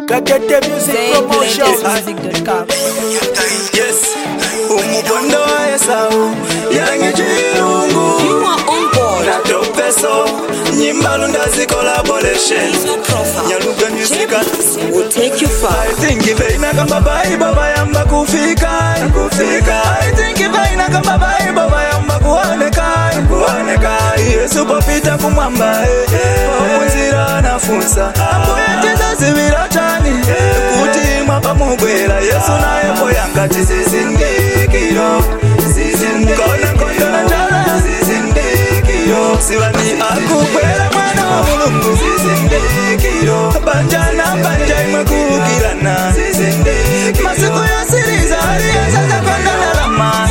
Katete Music Promotion. Music.com. Yes, umukondo wa Esau yange chirungu You are on board. na topeso nyimbalu ndazi collaboration nyaluga music Will take you far. I think ivaina kamba baibo bayamba kufika kufika I think ivaina kamba baibo bayamba kuoneka kuoneka Yesu popita kumwamba eh, eh. omunzira anafunsa ambuyetiza zibira chani kuti mwapa mubwera Yesu naye poyangati zizindikiro zizindikiro kona kondona njala zizindikiro sivani akukwera mwana wa mulungu zizindikiro banjana banja imwe kuukirana masiku yosiriza aliyezaza kondonalama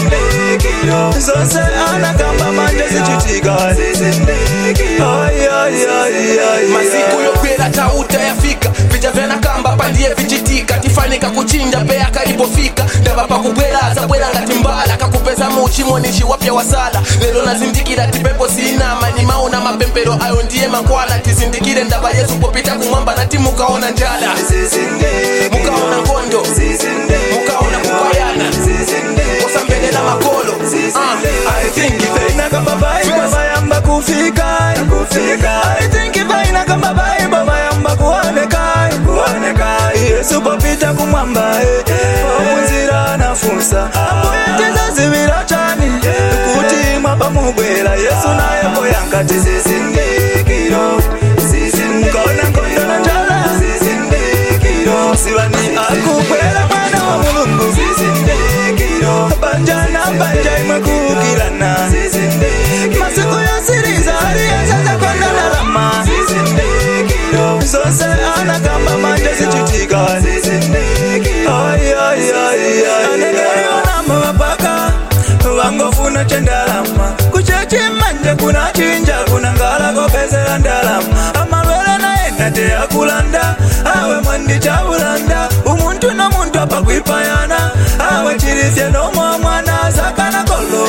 zose anakamba manje zichitika Ay, ay, ay, ay, masiku ay. yokwera tauta yafika vija vyanakamba pandiye vichitika tifanika kuchinja peya kalipofika ndava pakubweraza bwera ngati mbala kakupeza muchimonichi wapya wasala lero nazindikira tipepo siinama nimaona mapempero ayo ndiye mankwala tizindikire ndava yesu popita kumwamba nati mukaona njala mukaona ngondo mukaona kupayana kosambelela makolo Ah, I think Ivaina kamba baibo bayamba kufika kufika I think ivaina kamba baibo bayamba kuoneka kuoneka Yesu popita kumwamba eh, eh. omunzira anafunsa ambuyetiza zibira chani kuti mwapa mubwera Yesu naye poyangati zizindikiro zizindikona nkondona njala zizindikiro sivani akukwera mwana wa mulungu zizindikiro banjana banja imwe kuukirana masiku yosiriza aliyezaza kondonalama zose anakamba manje zichitika Ay, ay, ay, ay. aneneyonamba mapaka vangofuna chendalama kuchechi manje kuna chinja kuna ngala kopezera ndalama amalwele naye nate akulanda awe mwandi chabulanda umuntu nomuntu apakwipayana awe chirisye nomwa mwana zakana kolo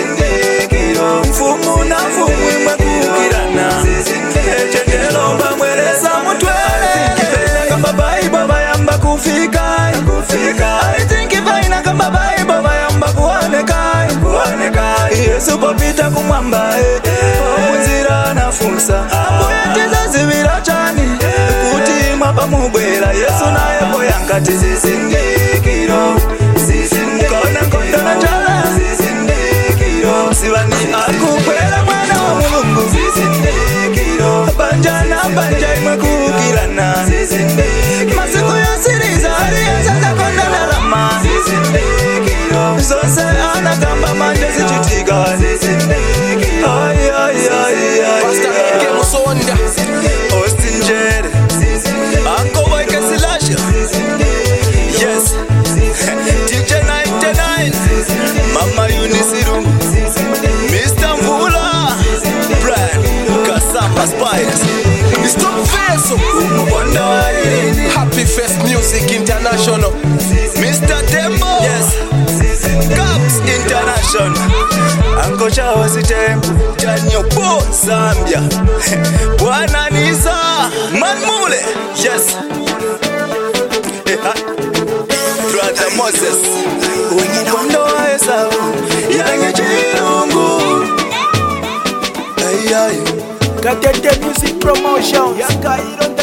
mfumu na mfumu imwe kukirana echendelomba mweresa mutwele kamba baibo bayamba kufika kufika I think vaina kamba baibo bayamba kuoneka kuoneka Yesu popita kumwamba eh, eh. omunzira anafunsa ambuyetiza zibira chani kuti mwapa mubwera Yesu naye poyangati zizindikiro zizindikona nkondona njala zizindikiro sivani akukwera mwana wa mulungu zizindikiro banjana banja imwe kuukirana masiku yosiriza aliyezaza kondonalama zose anakamba manje zichitika Ay, ay, ay, ay, Pastor ay. Eke Musonda Austin Jere Uncle Mike Silasha Yes DJ 99 Mama Unisiru Mr. Mvula Brand Kasamba Spice Stop Feso Umukonda wa irini Happy Fest Music International Mr. Tembo Yes Caps International Uncle Charles Tembo Janyo Bo Zambia Bwana Nisa Manmule Yes Brother Moses Umukondo wa Esau Yange chirungu Ay ay Katete Music Promotion. Yakairo